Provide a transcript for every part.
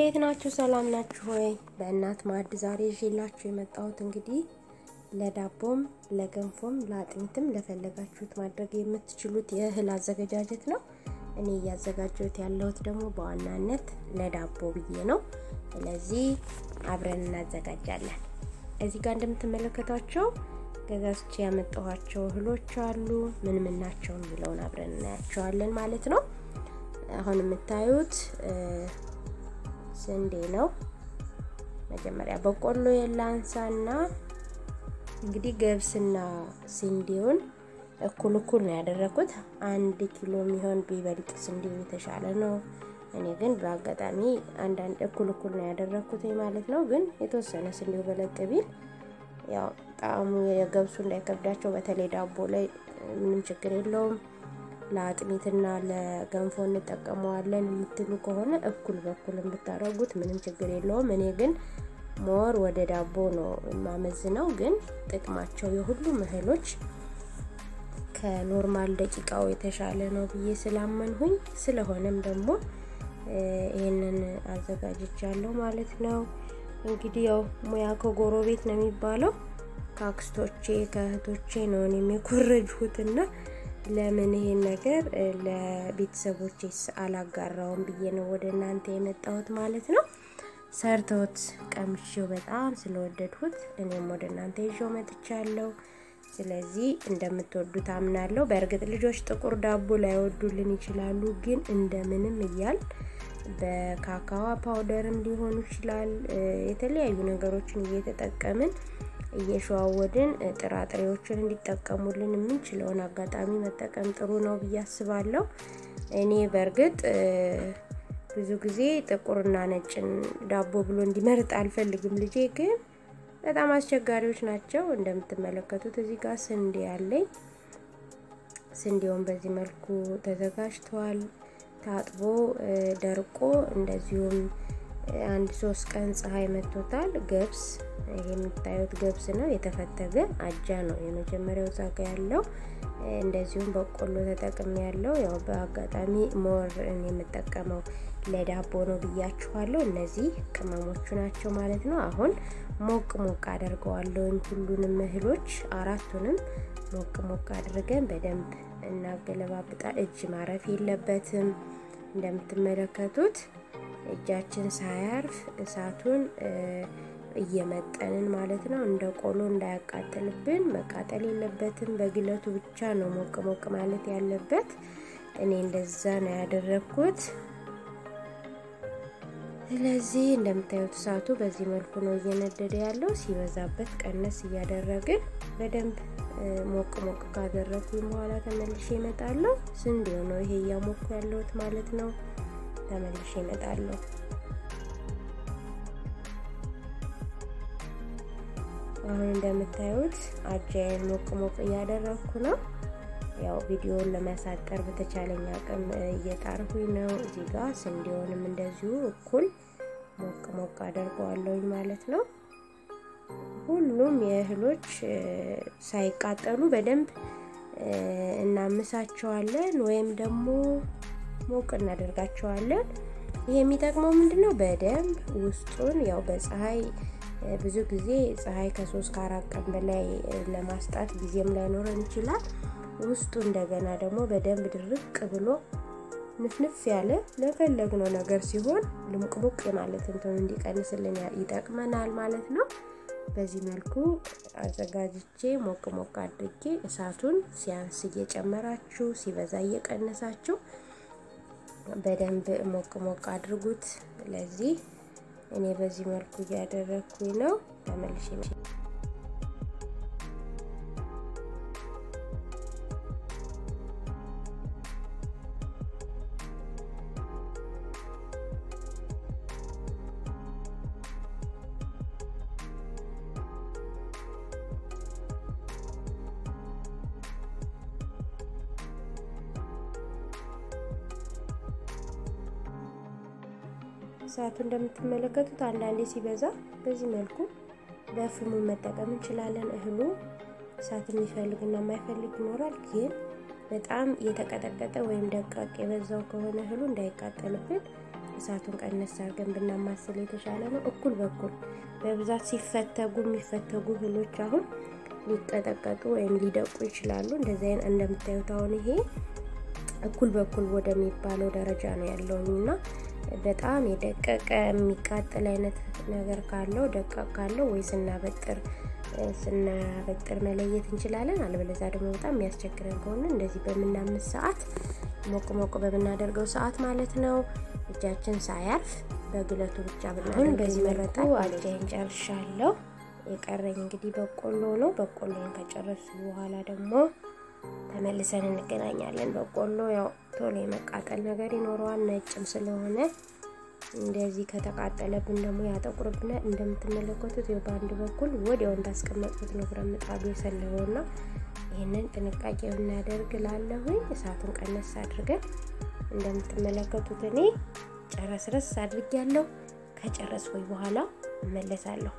እንዴት ናችሁ? ሰላም ናችሁ ወይ? በእናት ማዕድ ዛሬ ይዤላችሁ የመጣሁት እንግዲህ ለዳቦም ለገንፎም ለአጥሚትም ለፈለጋችሁት ማድረግ የምትችሉት የእህል አዘገጃጀት ነው። እኔ እያዘጋጀሁት ያለሁት ደግሞ በዋናነት ለዳቦ ብዬ ነው። ስለዚህ አብረን እናዘጋጃለን። እዚህ ጋር እንደምትመለከቷቸው ገዛዝቼ ያመጣኋቸው እህሎች አሉ። ምን ምን ናቸው የሚለውን አብረን እናያቸዋለን ማለት ነው። አሁን የምታዩት ስንዴ ነው። መጀመሪያ በቆሎ የላንሳና እንግዲህ ገብስና ስንዴውን እኩል እኩል ነው ያደረኩት። አንድ ኪሎ የሚሆን ቢበልጥ ስንዴው የተሻለ ነው። እኔ ግን በአጋጣሚ አንዳንድ እኩል እኩል ነው ያደረኩት ማለት ነው። ግን የተወሰነ ስንዴው በለጥ ቢል ያው ጣዕሙ የገብሱ እንዳይከብዳቸው በተለይ ዳቦ ላይ ምንም ችግር የለውም። ለአጥሚትና ለገንፎ እንጠቀመዋለን የምትሉ ከሆነ እኩል በኩል ብታደርጉት ምንም ችግር የለውም። እኔ ግን ሞር ወደ ዳቦ ነው የማመዝነው። ግን ጥቅማቸው የሁሉም እህሎች ከኖርማል ደቂቃው የተሻለ ነው ብዬ ስላመንሁኝ ስለሆነም ደግሞ ይህንን አዘጋጅቻለሁ ማለት ነው። እንግዲህ ያው ሙያ ከጎረቤት ነው የሚባለው። ከአክስቶቼ ከእህቶቼ ነው እኔም የኮረጅሁትና ለምን ይሄን ነገር ለቤተሰቦቼ አላጋራውም ብዬ ነው ወደ እናንተ የመጣሁት ማለት ነው። ሰርተውት ቀምሼው በጣም ስለወደድሁት እኔም ወደ እናንተ ይዤው መጥቻለሁ። ስለዚህ እንደምትወዱት አምናለሁ። በእርግጥ ልጆች ጥቁር ዳቦ ላይወዱልን ይችላሉ፣ ግን እንደምንም እያል በካካዋ ፓውደርም ሊሆኑ ይችላል የተለያዩ ነገሮችን እየተጠቀምን እየሸዋወድን ጥራጥሬዎችን እንዲጠቀሙልን የምንችለውን አጋጣሚ መጠቀም ጥሩ ነው ብዬ አስባለሁ። እኔ በእርግጥ ብዙ ጊዜ ጥቁርና ነጭን ዳቦ ብሎ እንዲመርጥ አልፈልግም። ልጄ ግን በጣም አስቸጋሪዎች ናቸው። እንደምትመለከቱት እዚህ ጋር ስንዴ ያለኝ ስንዴውን በዚህ መልኩ ተዘጋጅተዋል። ታጥቦ ደርቆ እንደዚሁም አንድ ሶስት ቀን ፀሐይ መቶታል። ገብስ ይሄ የሚታዩት ገብስ ነው፣ የተፈተገ አጃ ነው የመጀመሪያው ዛጋ ያለው። እንደዚሁም በቆሎ ተጠቅሜ ያለው ያው በአጋጣሚ ሞር የምጠቀመው ለዳቦ ነው ብያችኋለሁ። እነዚህ ቅመሞቹ ናቸው ማለት ነው። አሁን ሞቅ ሞቅ አደርገዋለሁኝ ሁሉንም እህሎች አራቱንም ሞቅ ሞቅ አድርገን በደንብ እናገለባብጣ። እጅ ማረፍ የለበትም እንደምትመለከቱት እጃችን ሳያርፍ እሳቱን እየመጠንን ማለት ነው። እንደ ቆሎ እንዳያቃጥልብን መቃጠል የለበትም። በግለቱ ብቻ ነው ሞቅ ሞቅ ማለት ያለበት። እኔ እንደዛ ነው ያደረግኩት። ስለዚህ እንደምታዩት እሳቱ በዚህ መልኩ ነው እየነደደ ያለው። ሲበዛበት ቀነስ እያደረግን በደንብ ሞቅ ሞቅ ካደረግኩኝ በኋላ ተመልሼ እመጣለሁ። ስንዴው ነው ይሄ እያሞኩ ያለሁት ማለት ነው። ተመልሼ እመጣለሁ። አሁን እንደምታዩት አጃዬን ሞቅ ሞቅ እያደረግኩ ነው። ያው ቪዲዮውን ለማሳጠር በተቻለኝ አቅም እየጣርኩኝ ነው። እዚህ ጋር ስንዴውንም እንደዚሁ እኩል ሞቅ ሞቅ አደርገዋለሁኝ ማለት ነው። ሁሉም የእህሎች ሳይቃጠሉ በደንብ እናምሳቸዋለን ወይም ደግሞ ሞቅ እናደርጋቸዋለን። ይሄ የሚጠቅመው ምንድን ነው? በደንብ ውስጡን ያው በፀሐይ ብዙ ጊዜ ፀሐይ ከሶስት ከአራት ቀን በላይ ለማስጣት ጊዜም ላይኖረን ይችላል። ውስጡ እንደገና ደግሞ በደንብ ድርቅ ብሎ ንፍንፍ ያለ ለፈለግነው ነገር ሲሆን ልሙቅሙቅ ማለት እንትን እንዲቀንስልን ይጠቅመናል ማለት ነው። በዚህ መልኩ አዘጋጅቼ ሞቅ ሞቅ አድርጌ እሳቱን ሲያንስ እየጨመራችሁ ሲበዛ እየቀነሳችሁ በደንብ ሞቅ ሞቅ አድርጉት። ለዚህ እኔ በዚህ መልኩ እያደረግኩኝ ነው። ተመልሼ እሳቱ እንደምትመለከቱት አንዳንዴ ሲበዛ በዚህ መልኩ በፍሙ መጠቀም እንችላለን። እህሉ እሳት የሚፈልግና የማይፈልግ ይኖራል። ግን በጣም የተቀጠቀጠ ወይም ደቃቅ የበዛው ከሆነ እህሉ እንዳይቃጠልብን እሳቱን ቀነስ አድርገን ብናማስል የተሻለ ነው። እኩል በኩል በብዛት ሲፈተጉ የሚፈተጉ እህሎች አሁን ሊቀጠቀጡ ወይም ሊደቁ ይችላሉ። እንደዚህ አይነት እንደምታዩት አሁን ይሄ እኩል በኩል ወደሚባለው ደረጃ ነው ያለውኝ እና በጣም የደቀቀ የሚቃጠል አይነት ነገር ካለው ደቃቅ ካለው ወይ ስናበጥር ስናበጥር መለየት እንችላለን። አለበለዚያ ደግሞ በጣም የሚያስቸግረን ከሆነ እንደዚህ በምናምስ ሰዓት ሞቅ ሞቅ በምናደርገው ሰዓት ማለት ነው እጃችን ሳያርፍ በግለቱ ብቻ ብናሁን በዚህ መልኩ አጃይን ጨርሻለሁ። የቀረኝ እንግዲህ በቆሎ ነው። በቆሎን ከጨረሱ በኋላ ደግሞ ተመልሰን እንገናኛለን። በቆሎ ያው ቶሎ የመቃጠል ነገር ይኖረዋል፣ ነጭም ስለሆነ እንደዚህ ከተቃጠለብን ደግሞ ያጠቁርብናል። እንደምትመለከቱት ይኸው በአንድ በኩል ወዲያው እንዳስቀመጥኩት ነው ብረት ምጣዱ የሰለበውና ይህንን ጥንቃቄ ብናደርግ ላለሁኝ እሳቱን ቀነስ አድርገን እንደምትመለከቱት እኔ ጨረስረስ አድርጌያለሁ። ከጨረስኩኝ በኋላ እመለሳለሁ።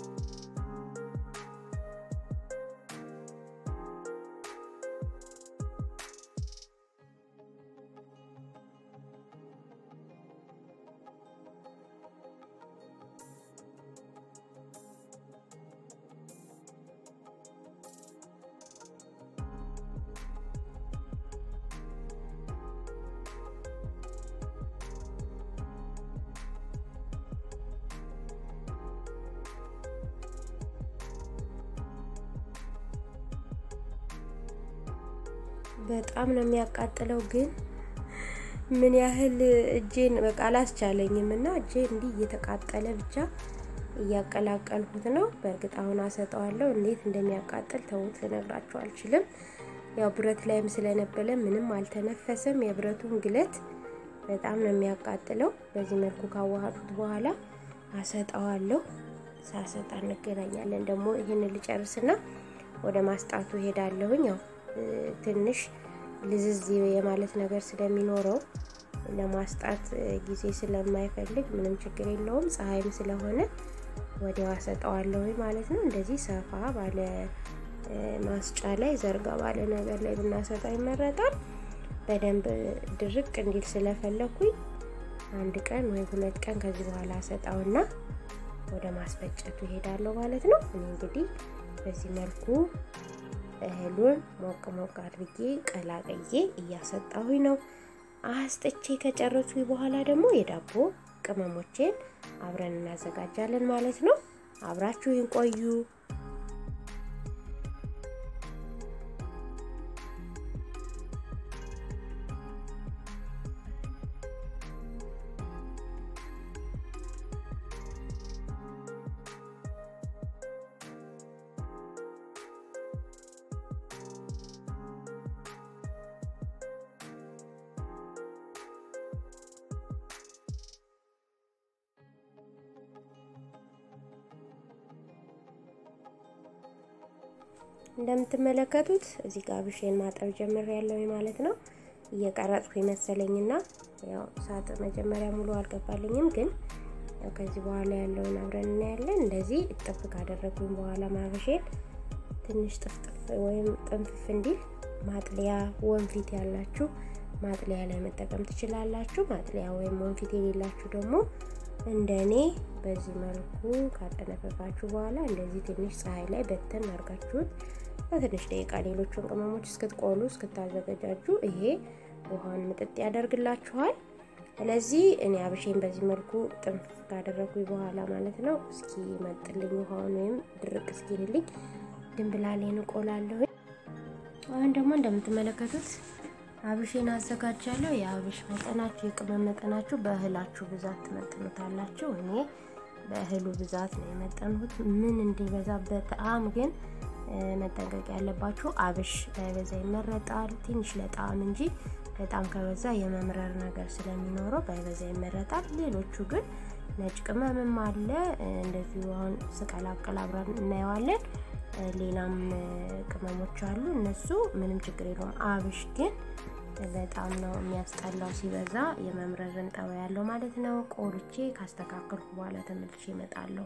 በጣም ነው የሚያቃጥለው። ግን ምን ያህል እጄን በቃ አላስቻለኝም እና እጄ እንዲህ እየተቃጠለ ብቻ እያቀላቀልኩት ነው። በእርግጥ አሁን አሰጠዋለሁ። እንዴት እንደሚያቃጥል ተውት፣ ልነግራችሁ አልችልም። ያው ብረት ላይም ስለነበለ ምንም አልተነፈሰም። የብረቱን ግለት በጣም ነው የሚያቃጥለው። በዚህ መልኩ ካዋሃዱት በኋላ አሰጠዋለሁ። ሳሰጣ እንገናኛለን። ደግሞ ይህን ልጨርስና ወደ ማስጣቱ ሄዳለሁኝ። ያው ትንሽ ልዝዝ የማለት ነገር ስለሚኖረው ለማስጣት ጊዜ ስለማይፈልግ ምንም ችግር የለውም። ፀሐይም ስለሆነ ወዲያው አሰጠዋለሁ ማለት ነው። እንደዚህ ሰፋ ባለ ማስጫ ላይ ዘርጋ ባለ ነገር ላይ ብናሰጠው ይመረጣል። በደንብ ድርቅ እንዲል ስለፈለኩኝ አንድ ቀን ወይ ሁለት ቀን ከዚህ በኋላ አሰጣውና ወደ ማስፈጨቱ ይሄዳለሁ ማለት ነው። እኔ እንግዲህ በዚህ መልኩ እህሉን ሞቅ ሞቅ አድርጌ ቀላቅዬ እያሰጣሁኝ ነው። አስጥቼ ከጨረሱ በኋላ ደግሞ የዳቦ ቅመሞቼን አብረን እናዘጋጃለን ማለት ነው። አብራችሁን ቆዩ። እንደምትመለከቱት እዚህ ጋር ብሼን ማጠብ ጀምር ያለው ማለት ነው። እየቀረጽኩ መሰለኝና ያው ሳጥ መጀመሪያ ሙሉ አልገባልኝም፣ ግን ያው ከዚህ በኋላ ያለውን አብረን እናያለን። እንደዚህ እጥፍ ካደረጉኝ በኋላ ማብሼን ትንሽ ጥፍጥፍ ወይም ጥንፍፍ እንዲል ማጥለያ ወንፊት ያላችሁ ማጥለያ ላይ መጠቀም ትችላላችሁ። ማጥለያ ወይም ወንፊት የሌላችሁ ደግሞ እንደ እኔ በዚህ መልኩ ካጠነፈፋችሁ በኋላ እንደዚህ ትንሽ ፀሐይ ላይ በተን አድርጋችሁት በትንሽ ደቂቃ ሌሎቹን ቅመሞች እስክትቆሉ እስክታዘገጃጁ ይሄ ውሃውን ምጥጥ ያደርግላችኋል። ስለዚህ እኔ አብሼን በዚህ መልኩ ጥንፍፍ ካደረጉኝ በኋላ ማለት ነው እስኪ መጥልኝ ውሃውን ወይም ድርቅ እስኪልልኝ ድንብላሌን እቆላለሁ። አሁን ደግሞ እንደምትመለከቱት አብሼን አዘጋጃለሁ። የአብሽ መጠናችሁ የቅመም መጠናችሁ በእህላችሁ ብዛት ትመጥኑታላችሁ። እኔ በእህሉ ብዛት ነው የመጠንሁት። ምን እንዲበዛ በጣም ግን መጠንቀቅ ያለባችሁ አብሽ ባይበዛ ይመረጣል። ትንሽ ለጣዕም እንጂ በጣም ከበዛ የመምረር ነገር ስለሚኖረው ባይበዛ ይመረጣል። ሌሎቹ ግን ነጭ ቅመምም አለ እንደዚሁ አሁን ስቀላቀል አብረን እናየዋለን። ሌላም ቅመሞች አሉ። እነሱ ምንም ችግር የለውም። አብሽ ግን በጣም ነው የሚያስጠላው ሲበዛ የመምረርን ጠባይ ያለው ማለት ነው። ቆልቼ ካስተካከልኩ በኋላ ተመልሼ እመጣለሁ።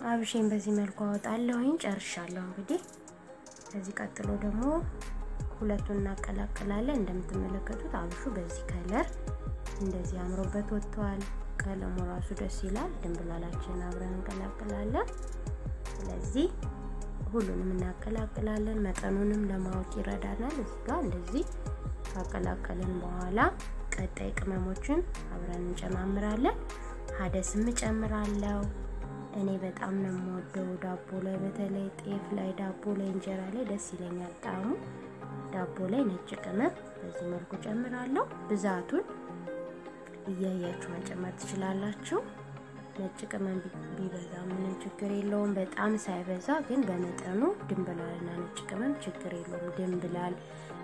አብሼን በዚህ መልኩ አወጣለሁኝ። ጨርሻለሁ። እንግዲህ ከዚህ ቀጥሎ ደግሞ ሁለቱን እናቀላቅላለን። እንደምትመለከቱት አብሹ በዚህ ከለር እንደዚህ አምሮበት ወጥቷል። ቀለሙ ራሱ ደስ ይላል። ድንብላላችን አብረን እንቀላቅላለን። ስለዚህ ሁሉንም እናቀላቅላለን። መጠኑንም ለማወቅ ይረዳናል። እዚህ ጋር እንደዚህ ካቀላቀልን በኋላ ቀጣይ ቅመሞችን አብረን እንጨማምራለን። ሀደስም እጨምራለሁ። እኔ በጣም ነው የምወደው ዳቦ ላይ በተለይ ጤፍ ላይ፣ ዳቦ ላይ፣ እንጀራ ላይ ደስ ይለኛል ጣዕሙ። ዳቦ ላይ ነጭ ቅመም በዚህ መልኩ ጨምራለሁ። ብዛቱን እያያችሁ መጨመር ትችላላችሁ። ነጭ ቅመም ቢበዛ ምንም ችግር የለውም። በጣም ሳይበዛ ግን በመጠኑ ድንብላልና ነጭ ቅመም ችግር የለውም። ድንብላል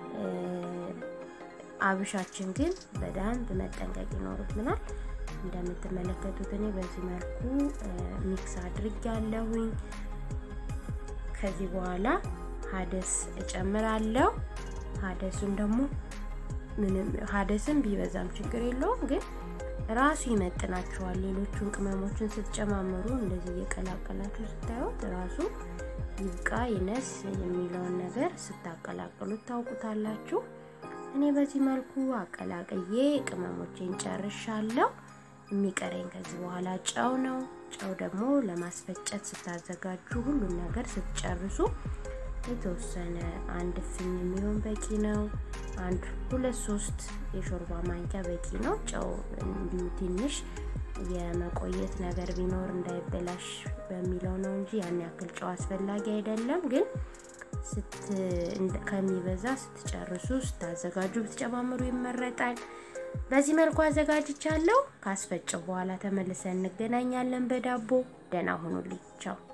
አብሻችን ግን በደንብ መጠንቀቅ ይኖርብናል። እንደምትመለከቱት እኔ በዚህ መልኩ ሚክስ አድርጌያለሁኝ። ከዚህ በኋላ ሀደስ እጨምራለሁ። ሀደሱን ደግሞ ምንም ሀደስም ቢበዛም ችግር የለውም ግን ራሱ ይመጥናችኋል። ሌሎቹን ቅመሞችን ስትጨማምሩ እንደዚህ እየቀላቀላችሁ ስታዩት ራሱ ይብቃ ይነስ የሚለውን ነገር ስታቀላቅሉት ታውቁታላችሁ። እኔ በዚህ መልኩ አቀላቅዬ ቅመሞቼን ጨርሻለሁ። የሚቀረኝ ከዚህ በኋላ ጨው ነው። ጨው ደግሞ ለማስፈጨት ስታዘጋጁ ሁሉን ነገር ስትጨርሱ የተወሰነ አንድ ፍኝ የሚሆን በቂ ነው። አንድ ሁለት ሶስት የሾርባ ማንኪያ በቂ ነው። ጨው እንዲሁ ትንሽ የመቆየት ነገር ቢኖር እንዳይበላሽ በሚለው ነው እንጂ ያን ያክል ጨው አስፈላጊ አይደለም። ግን ከሚበዛ ስትጨርሱ ስታዘጋጁ ብትጨማምሩ ይመረጣል። በዚህ መልኩ አዘጋጅቻለሁ። ካስፈጨው በኋላ ተመልሰን እንገናኛለን በዳቦ። ደህና ሁኑልኝ። ቻው